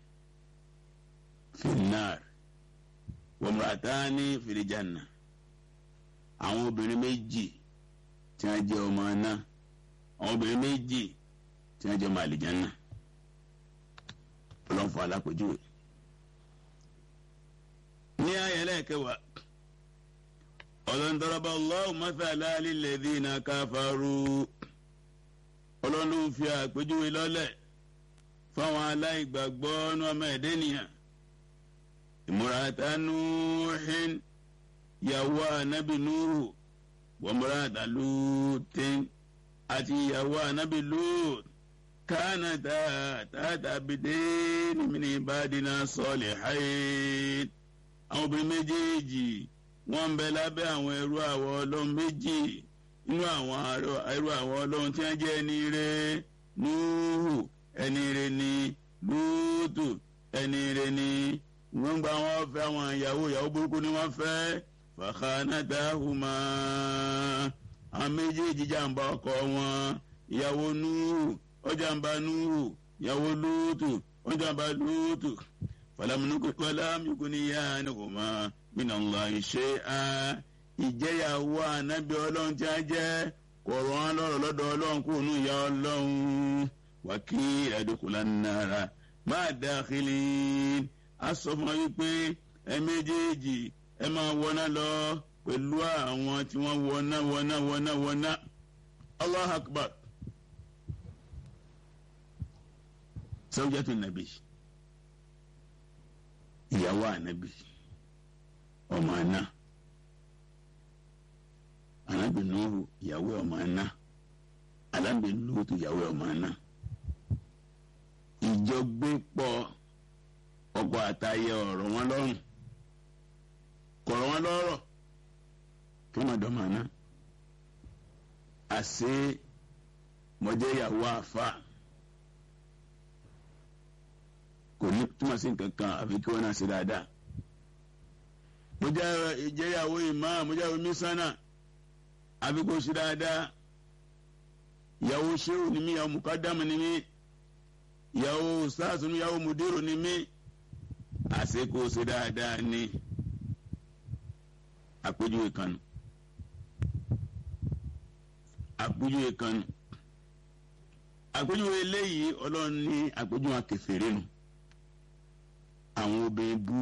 finnar wamratani filijanna àwọn obìnrin méjì tí wọ́n jẹ́ ọmọ náà àwọn obìnrin méjì tí wọ́n jẹ́ ọmọ àlìjánná ọlọ́nfọ̀ alápèjúwe ní ayẹlẹ kẹwàá ọlọ́ndọ́rọ́bà Allahu mathala lilladhina kafaru ọlọ́run fi àpèjúwe lọ́lẹ̀ fáwọn aláìgbàgbọ́ ní ọmọ ẹ̀dẹ́ nìyàn ìmúratá nuuhin yàwó anabi nuhu wàmúratá lùtìn àti yàwó anabi lut kánà tààtà bìdéèni min ibadina salihin àwọn obìnrin méjèèjì wọ́n ń bẹ lábẹ́ àwọn ẹrú àwọn ọlọ́run méjì nínú àwọn ẹrú àwọn ọlọ́run tí wọ́n jẹ́ ẹni rẹ̀ nuhu ẹni rẹ̀ ni lúùtù ẹni rẹ̀ ni wọ́n gba wọn fẹ́ àwọn ìyàwó ìyàwó burúkú ni wọ́n fẹ́ fàkànàtàhùmá àwọn méjèèjì jàǹbá ọkọ wọn ìyàwó núhù ó jàǹbá núhù ìyàwó lúùtù ó jàǹbá lúùtù fàlámùkúnìyà nìkùmá minallahi shay'a ìjẹyàwó ànábì ọlọ́run tí a jẹ́ kọ̀ọ̀rọ̀ wọn lọ́rọ̀ lọ́dọ̀ ọlọ́run kúrò ní ìyá ọlọ́run wákì ẹ̀dùkúlá náírà máa dákìlì á sọ fún wọn wípé ẹ méjèèjì ẹ máa wọná lọ pẹ̀lú àwọn tí wọ́n wọná wọná wọná wọná allah akbar sawjatu nabi ìyàwó ànábì ọmọ àná ànábì nuhu ìyàwó ọmọ àná ànábì lóòtù ìyàwó ọmọ àná ìjọgbépọ̀ ọkọ àtayé ọ̀rọ̀ wọn lọ́rùn kọ̀rọ̀ wọn lọ́rọ̀ kí wọ́n dọ̀ màná àṣé mọ̀jẹ́ ìyàwó àfa kò ní túmọ̀ sí nǹkan kan àfi kí wọ́n náà ṣe dáadáa mo jẹ́ ìjẹ́yàwó ìmáà mo jẹ́ onísánà àfi kò ṣe dáadáa ìyàwó ṣéwù ni mí ìyàwó mùkádàmù ni mí ìyàwó sáàsùn ìyàwó mùdírò ni mí àṣekò ṣe dáadáa ni àpèjúwe kan nù àpèjúwe kan nù àpèjúwe eléyìí ọlọ́run ní àpèjúwe akẹfẹ̀rẹ́ nù àwọn obìnrin bú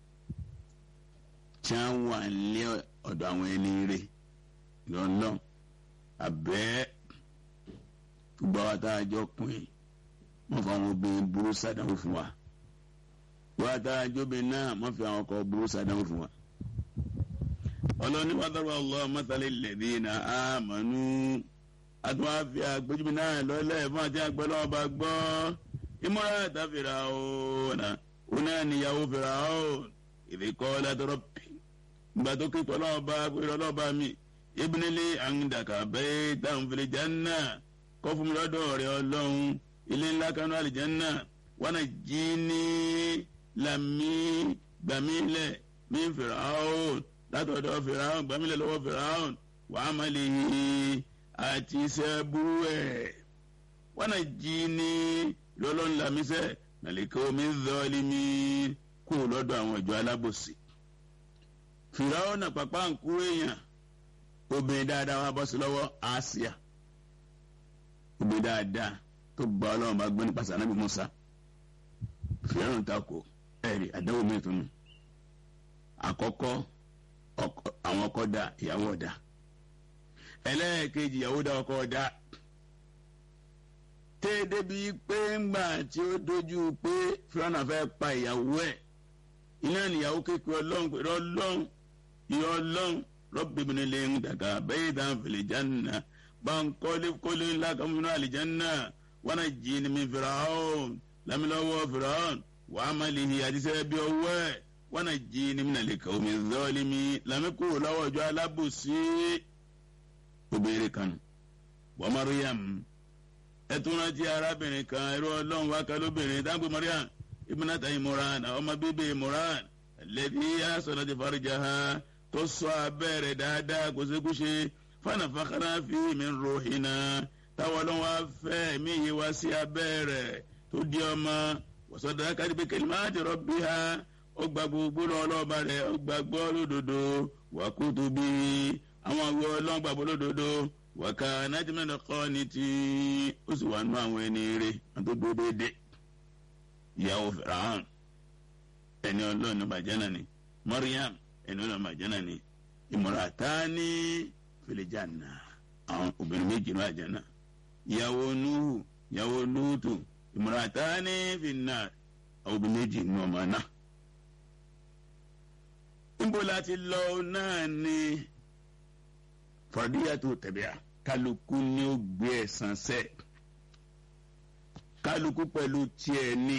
tí wọ́n wà nílé ọ̀dọ̀ àwọn ẹni rẹ̀ lọ́nà àbẹ́ gbogbo àwọn tá a jọ pin wọ́n fi àwọn obìnrin burú sàdánwò fún wa wọ́n tá a jọ obìnrin náà wọ́n fi àwọn ọkọ burú sàdánwò fún wa. ọlọ́ni wàá dọ́rọ̀ Allah mọ́tàlẹ́ lẹ́dínà àmọ́nú àtúwọ́n á fi àgbéjúmi náà lọ́lẹ̀ fún àti àgbẹ̀lọ́wọ́ bá gbọ́ ìmọ̀ràn àtàfẹ́ra ọ̀nà ọ̀nà níyàwó fẹ́ra ọ̀nà ìdíkọ́ látọ̀rọ̀ pì gbàtó kíkọ́ lọ́ọ̀bá pẹ̀lú ọlọ́ọ̀bá mi ibùnílé àǹdàkà bẹ́ẹ̀ táwọn fìlẹ̀ jánà kọ́ fún mi lọ́dọ̀ rẹ̀ ọlọ́run ilé ńlá kanú àlìjánà wọn jí ní lami gbàmílẹ̀ mí fìràhùn látọ̀dọ̀ fìràhùn gbàmílẹ̀ lọ́wọ́ fìràhùn wàá má lè àti iṣẹ́ burú ẹ̀ wọn jí ní lọ́lọ́run làmísẹ́ nàlẹ́kọ́ mi zọ́ọ́lì mi kú lọ́dọ̀ àwọn ìjọ alábòsí fìràwọ́ náà pàpà ń kú èèyàn obìnrin dáadáa wà bọ́ sí lọ́wọ́ àásíà obìnrin dáadáa tó gba ọlọ́run bá gbé nípasẹ̀ anábì Musa fìràwọ́ ń takò ẹ̀rí àdáwò mi tún nù àkọ́kọ́ àwọn ọkọ dá ìyàwó ọ̀dá ẹlẹ́ẹ̀kejì ìyàwó dá ọkọ ọ̀dá tẹ́ débi pé ńgbà tí ó dojú pé fìràwọ́ fẹ́ pa ìyàwó ẹ̀ iná níyàwó kékeré ọlọ́run pẹ̀lú ọlọ́run ìyá ọlọ́run rọ́bìbìnrin lè ń dàgbà bẹ́ẹ̀ dá fìlè jánà bá ń kọ́lé kọ́lé ńlá kan fún àlìjánà wọn náà jí ni mi fìràhùn lámìlọ́wọ́ fìràhùn wàá má lè hi àdìsẹ́ bí ọwọ́ ẹ̀ wọn náà jí ni mi nàlẹ́ kàwé mi zọ́ọ́lì mi lámìkú lọ́wọ́ ọjọ́ alábòsí obìnrin kan wọ́n Mariam ẹ̀tún rántí arábìnrin kan ẹ̀rọ ọlọ́run wákà lóbìnrin dáńgbé Mariam ibùnátà ìmọ̀ràn ọmọ bíbí ìmọ̀ràn lẹ́bí asọ̀nà ti farija ha tó sọ abẹ́rẹ́ dáadáa kò sí kúṣe fanafakara fi mi rohina táwọn ọlọ́wọ́ afẹ́ mi yé wá sí abẹ́rẹ́ tó di ọmọ wọ́sọ̀dọ̀ akadìbí kalimati rabbiha ó gba gbogbo ọlọ́ọ̀bá rẹ̀ ó gba gbọ́ lódodo wa kutubi àwọn àwọ̀ ọlọ́ọ̀gbàgbọ́ lódodo wàkà nájúmẹ́nà kọ́ ni tí ó sì wà nú àwọn ẹni rẹ̀ wọn tó dúró déédéé ìyàwó fìràhàn ẹni ọlọ́run ní bàjẹ́nà ni Maryam ẹni ọlọ́run bàjẹ́nà ni imratani fil janna àwọn obìnrin méjì ní àjẹ́nà ìyàwó Nuhu ìyàwó Lutu imratani fin nar àwọn obìnrin méjì ní ọmọ náà. níbo láti lọ náà ni fardiyatu tabi'a kálukú ni ó gbé ẹ̀san sẹ́ẹ̀ kálukú pẹ̀lú tiẹ̀ ní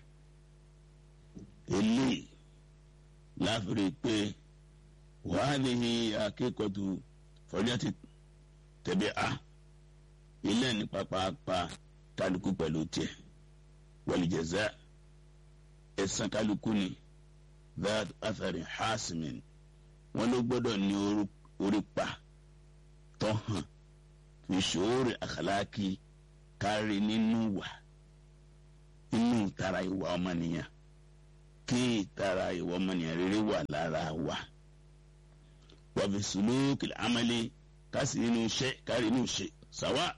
eléyìí láfìrí pé wàhálì akẹ́kọ̀ọ́tù fọjọ́tì tẹ̀bí a ilé ní pápápá kálukú pẹ̀lú tiẹ̀ wàlìjẹ̀zá ẹ̀san kálukú ni that athari hasmin wọn ló gbọ́dọ̀ ní orí pa tó hàn fi ṣòro àkàlákì kárí nínú wà inú ìtara ìwà ọmọnìyàn kí ìtara ìwà ọmọnìyàn rere wà lára wa wàfi sùlùkì amálẹ kásì inú iṣẹ́ kárí inú ṣe sàwà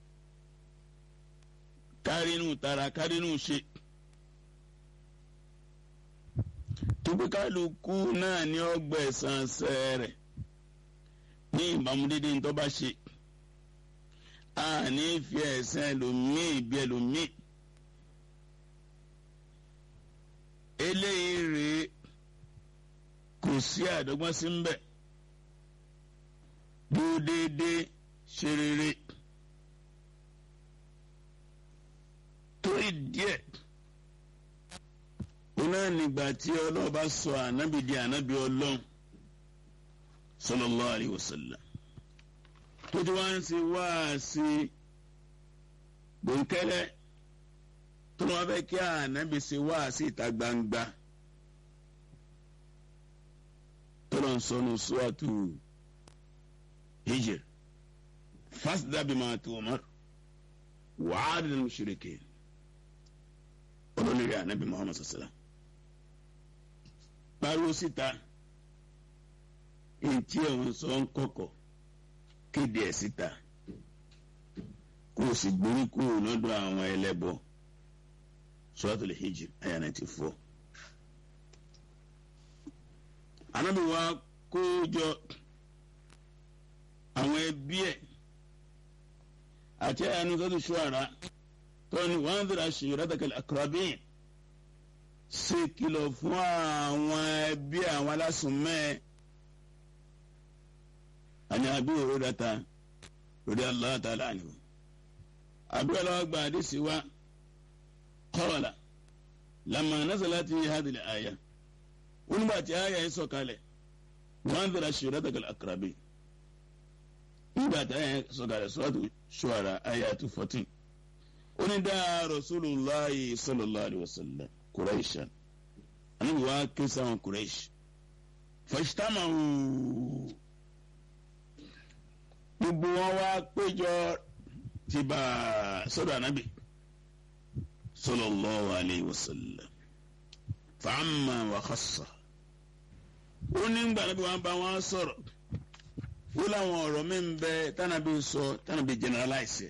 kárí inú tara kárí inú ṣe tóbi-kálukú náà ní ọgbà ẹ̀sán sẹ́rẹ̀ ní ìbámu dédé ní tó bá ṣe a ní fi ẹ̀sán ẹlòmíì bí ẹlòmíì eléyìí rèé kò sí àdọ́gbọ́n sí ń bẹ̀ dúró déédéé ṣe rere torí díẹ̀ iná nígbà tí ọlọ́run bá sọ ànábì di ànábì ọlọ́run sallallahu alaihi wasallam tó ti wá ń ṣe wáàsí gbòǹkẹ́lẹ́ tó wọn fẹ́ kí ànábì ṣe wáàsí ìta gbangba tó lọ sọnù suratu hijr fasda bima tu'mar wa'adil mushrikin olórí ànábì muhammad sallallahu pariwo síta ntí àwọn sọ ń kọ̀kọ̀ kéde ẹ̀ síta kó o sì gbórí kúrò lọ́dọ̀ àwọn ẹlẹ́bọ suratul hijr ayah ninety four. ànábì wa kó jọ àwọn ẹbí ẹ̀ àti àyànnú sọ́dún ṣọ́ara tọ́ni wọ́n ń dira shiratakal aqrabin ṣe kìlọ̀ fún àwọn ẹbí àwọn alásùnmẹ́ àní àbí òrórata lórí Allah ta'ala anhu àbúrò lọ́wọ́ gba àdìsí wa qala lamma nazalat hadhihi al-aya wọ́n nígbà tí àyà yìí sọ̀kalẹ̀ wọ́n ń dira shiratakal aqrabin nígbà tí àyà yìí sọ̀kalẹ̀ suratu Shu'ara àyà two fourteen onídà Rasulullahi sallallahu alayhi wa sallam Quraishan anabi wa ké sáwọn Quraish fajtamahu gbogbo wọn wá péjọ ti bá sọ́dọ̀ anabi sallallahu alayhi wa sallam fàámà wà khassa ó ní gbà anabi wọn bá wọn sọ̀rọ̀ ó láwọn ọ̀rọ̀ mi ń bẹ tànàbí sọ tànàbí generalize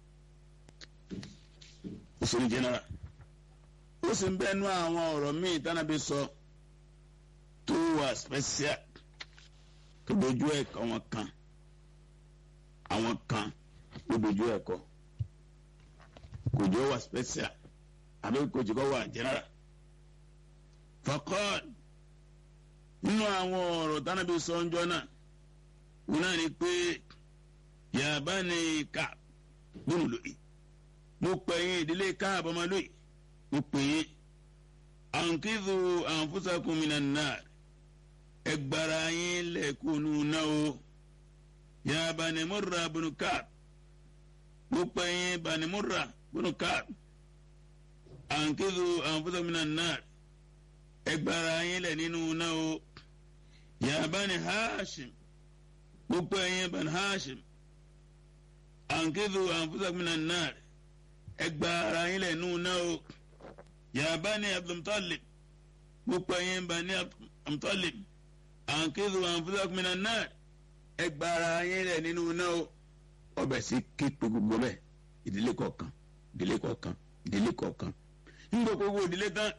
ó sọ ní general ó sì ń bẹ́nu àwọn ọ̀rọ̀ míì tánàbí sọ tó wà special tó dojú ẹ̀kọ́ wọn kan àwọn kan ló dojú ẹ̀kọ́ kò jọ wà special àbí kò jọ wà general. faqal nínú àwọn ọ̀rọ̀ tánàbí sọ ń jọ náà wọn náà ní pé ya bani Ka'b bùnú lóye mo pẹ̀yìn ìdílé Ka'b ọmọ lóye mo pè é ànkìdù anfusakum minan nar ẹgbàrá yín lẹ́kùnú náà o ya Bani Murra bunu Ka'b mo pè é Bani Murra bunu Ka'b ànkìdù anfusakum minan nar ẹgbàrá yín lẹ́ nínú náà o ya Bani Hashim mo pè é Bani Hashim ànkìdù anfusakum minan nar ẹgbàrá yín lẹ́ nínú náà o ya bani abdulmutalib gbogbo ẹ̀yin bani abdulmutalib ànkìlù anfusakum minan nar ẹgbàrá yín rẹ̀ nínú náà ọbẹ̀ sí képe gbogbo bẹ́ẹ̀ ìdílé kọ̀ọ̀kan ìdílé kọ̀ọ̀kan ìdílé kọ̀ọ̀kan nígbà gbogbo ìdílé tán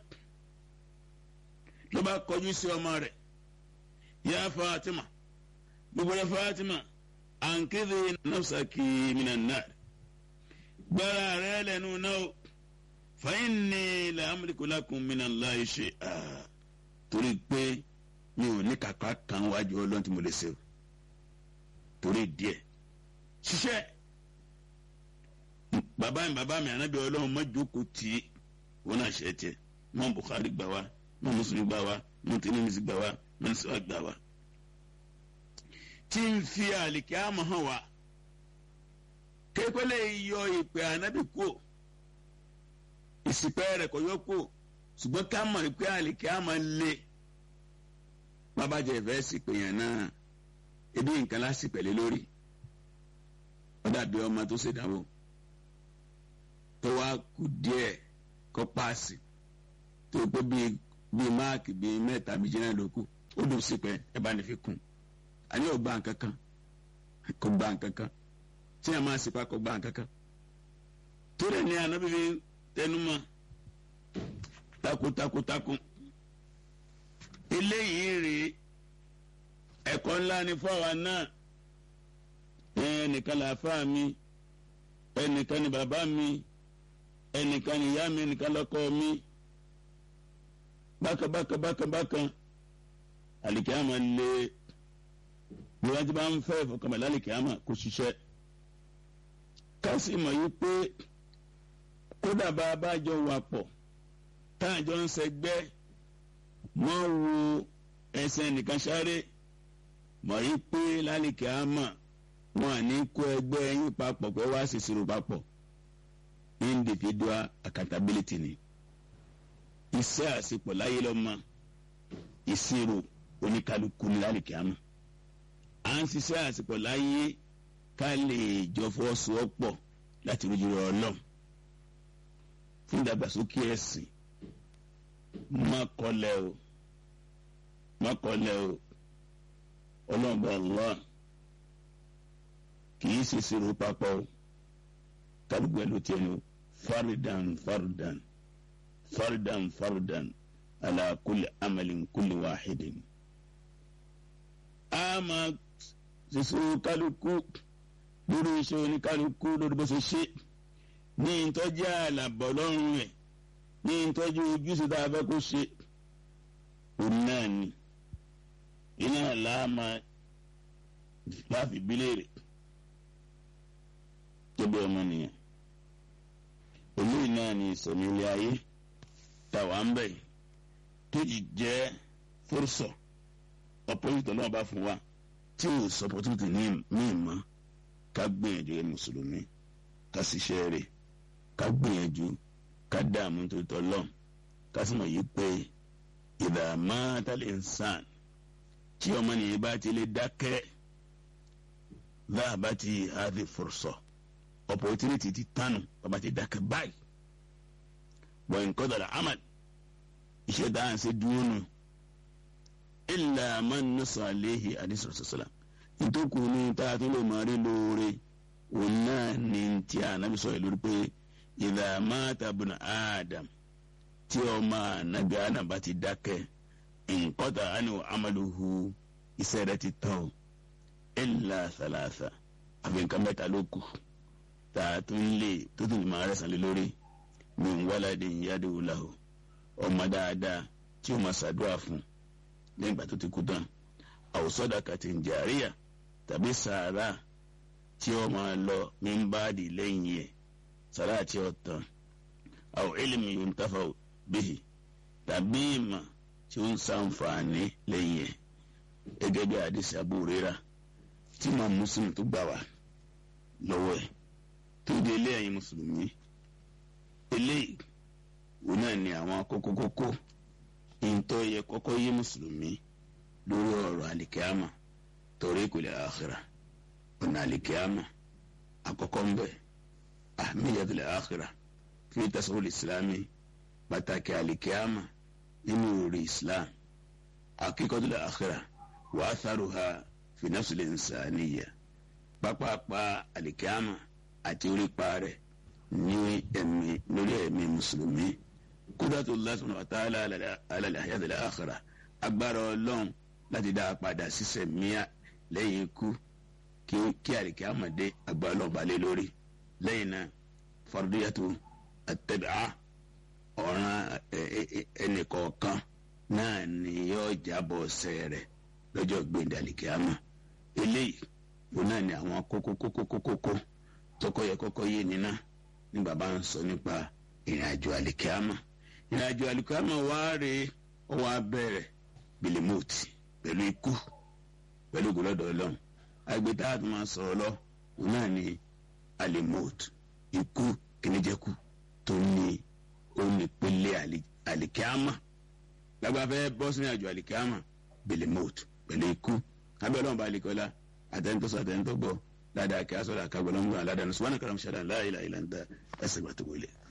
ló bá kọjú sí ọmọ rẹ̀ ya Fatima gbogbo rẹ̀ Fatima ànkìlù nafsaki minan nar gbàrá rẹ̀ lẹ́nu náà fàyínní la amúlikù lakum minallahi shay'a torí pé mi ò ní kàkà kan wájú ọlọ́run tí mo lè ṣe o torí díẹ̀ ṣiṣẹ́ bàbá mi bàbá mi ànábì ọlọ́run má jókòó tì í wọn náà ṣe tiẹ̀ mọ́ Bukhari gbà wá mọ́ Muslim gbà wá mọ́ Tirmidhi gbà wá mọ́ Nasa'i gbà wá tí ń fi àlìkí àmọ́ hàn wá kékeré yọ ìpè ànábì kúò ìsìpẹ́ rẹ̀ kò yọ kó ṣùgbọ́n ká mọ̀ pé àlìkí á máa lé bàbájẹ́ ìfẹ́ sì pè yàn náà ebi nǹkan láti pẹ̀lẹ́ lórí ó dàbí ọmọ tó ṣèdánwò tó wá kú díẹ̀ kó paasi tó pé bíi bíi máàkì bíi mẹ́ta bíi jẹ́nà ló kù ó dùn sí pé ẹ bá ní fi kún àní ò gbà nǹkan kan kò gbà kankan tí a máa sèpá kò gbà kankan tó lè ní anabi fi tẹnumọ́ takuntakuntakun eléyìí rèé ẹ̀kọ́ ńlá ni fọwọ́ náà ẹnìkan làáfà mi ẹnìkan ni bàbá mi ẹnìkan ni ìyá mi ẹnìkan lọ́kọ mi bákan bákan bákan bákan àlìkíyàmà lé bí wọ́n ti bá ń fẹ́ ìfọkànbalẹ̀ àlìkíyàmà kò ṣiṣẹ́ kásì mọ̀ yí pé kódà bá a bá jọ wà pọ̀ tá a jọ ń ṣẹgbẹ́ wọ́n wo ẹsẹ̀ nìkan sáré mọ̀ yí pé lálìkíyàmà wọn à ní kó ẹgbẹ́ yín papọ̀ pé wá ṣèṣirò papọ̀ individual accountability ni iṣẹ́ àṣepọ̀ láyé lọ́mọ ìṣirò oníkálukú ní lálìkíámà à ń ṣiṣẹ́ àṣepọ̀ láyé ká lè jọ fọwọ́sowọ́pọ̀ láti rojú rọ ọlọ́run fún ìdàgbàsókè ẹ̀sìn má kọlẹ̀ o má kọlẹ̀ o ọlọ́run bá Allah kì í ṣe ṣirò papọ̀ o kálukú ẹ̀ ló tiẹ̀ ní o faridan faridan faridan faridan ala kulli amalin kulli wahidin. a máa ṣiṣu kálukú lórí iṣẹ́ oníkálukú lórí bó ṣe ṣe ní ìtọ́jú àlàbọ̀ lọ́rùn rẹ̀ ní ìtọ́jú ojúṣe tá a fẹ́ kó ṣe òun náà ni iná làámà láfi bílẹ̀rẹ̀ tó bí ọmọ nìyẹn eléyìí náà ni ìsọ̀mí ilé ayé tàwa ń bẹ̀ tó yìí jẹ́ fúrúsọ̀ ọ̀pọ̀lọpọ̀ náà bá fún wa tí ò sọ opportunity ní ìmọ̀ ká gbìyànjú ẹ mùsùlùmí ká ṣiṣẹ́ rẹ̀ ká gbìyànjú ká dààmú tó tọ́ lọ́n ká sì mọ̀ yìí pé ìdààmú àtàlẹ̀ ń sàn tí ọmọ nìyẹn bá ti lè dákẹ́ láàbá ti hàdí fúrúsọ̀ opportunity ti tánu bàbá ti dákẹ́ báyìí wọ́n ń kọ́dọ̀ amal iṣẹ́ dáhùn sí dúró nù ilà man nasa alehi alisalaam ntòkù ní tààtú lè máa rí lóore òun náà ní tí anabi sọ yìí lórí pé ìdá mata bùnà adam tí ọmọ anabi adam bá ti dákẹ́ nkọ́ta ánìwò amaluhu iṣẹ́ rẹ̀ ti tán ilà sàlàsà àfi nǹkan mẹ́ta ló kù tààtú lè tó tún máa rẹ̀ sàn lé lórí min waladin yadu lahu ọmọ dáadáa tí o máa ṣàdúrà fún lẹ́yìn ìgbà tó ti kú tán aw sadaqatin jariya tàbí sàárà tí o máa lọ min ba'di lẹ́yìn yẹ sàárà tí o tán aw ilmi yuntafa'u bihi tàbí ìmọ̀ tí o ń ṣàǹfààní lẹ́yìn yẹ gẹ́gẹ́ bí àdìsí Abu Hurairah tí mo Muslim tó gbà wá lọ́wọ́ ẹ̀ tó di ilé ẹ̀yin mùsùlùmí eléyìí òun náà ni àwọn kókókókó ìntọ́ yẹ kọ́kọ́ yé mùsùlùmí lórí ọ̀rọ̀ àlìkíámà torí kò lè àkhírà ọ̀nà àlìkíámà àkọ́kọ́ ń bẹ̀ ahmiyatul àkhírà fi tasawwur ìsìlámì pàtàkì àlìkíámà nínú orí islam hakikatul àkhírà wa atharuha fi nafsil insaniya pápápá àlìkíámà àti orí pa rẹ̀ ní ẹ̀mí lórí ẹ̀mí mùsùlùmí kúdàtú lásán ọ̀tàlá alàlẹ́ àyàtọ̀lẹ́ àkàrà agbára ọlọ́run láti dá a padà sísẹ̀ míà lẹ́yìn ikú kí àríkẹ́ àmọ̀dé agbára ọlọ́run balẹ̀ lórí lẹ́yìn náà fardiyatu àtẹ̀bẹ̀á ọ̀ràn ẹnìkọ̀ọ̀kan náà ni yóò jábọ̀ ọ̀sẹ̀ rẹ̀ lọ́jọ́ gbẹ̀ndẹ̀ àríkẹ́ àmọ̀ eléyìí òun náà ni àwọn kókó kókó kókó kó tọkọ yẹ kọ́kọ́ yé ni náà ní bàbá ń sọ nípa ìrìn àjò àlìkámà ìrìn àjò àlìkámà wá rèé ó wá bẹ̀rẹ̀ bilimoti pẹ̀lú ikú pẹ̀lú gòlọ́dọ̀ ọlọ́run agbẹ́tà àti máa sọ̀rọ̀ lọ òun náà ni alimot ikú kìnìjẹ́kù tó ní onípele àlìkámà lágbàfẹ́ bọ́ sínú àjò àlìkámà bilimot pẹ̀lú ikú abẹ́rẹ́ ọ̀nba àlìkọ́lá àtẹnitọ́sọ àtẹnitọ́gbọ́ ládàá kí a sọ̀rọ̀ àkàgbọ́n lọ́mọ́ aládàá nù subhanaka allahumma shada la ilaha illa anta astaghfiruka wa atubu ilayk